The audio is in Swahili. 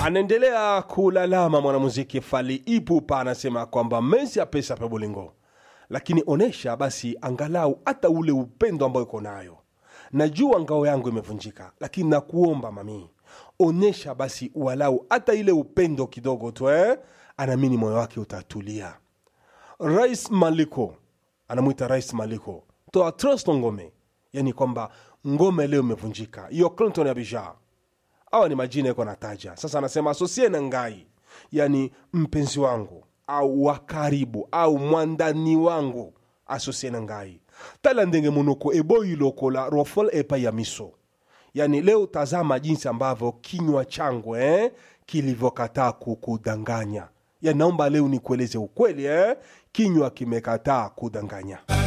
anaendelea kulalama mwanamuziki fali ipupa anasema kwamba mezi apesa pe bolingo lakini onesha basi angalau hata ule upendo ambao iko nayo najua ngao yangu imevunjika lakini nakuomba mami onesha basi walau hata ile upendo kidogo tu eh? anaamini moyo wake utatulia rais maliko anamwita rais maliko toa trust ngome yani kwamba ngome leo imevunjika hiyo clinton ya bija awa ni majina yako nataja sasa anasema asosie na ngai yani mpenzi wangu au wa karibu au mwandani wangu asosie na ngai tala ndenge monoko eboyi lokola rofol epai ya miso yani leo tazama jinsi ambavyo kinywa changu eh, kilivyokataa kukudanganya yani naomba leo nikueleze ukweli eh, kinywa kimekataa kudanganya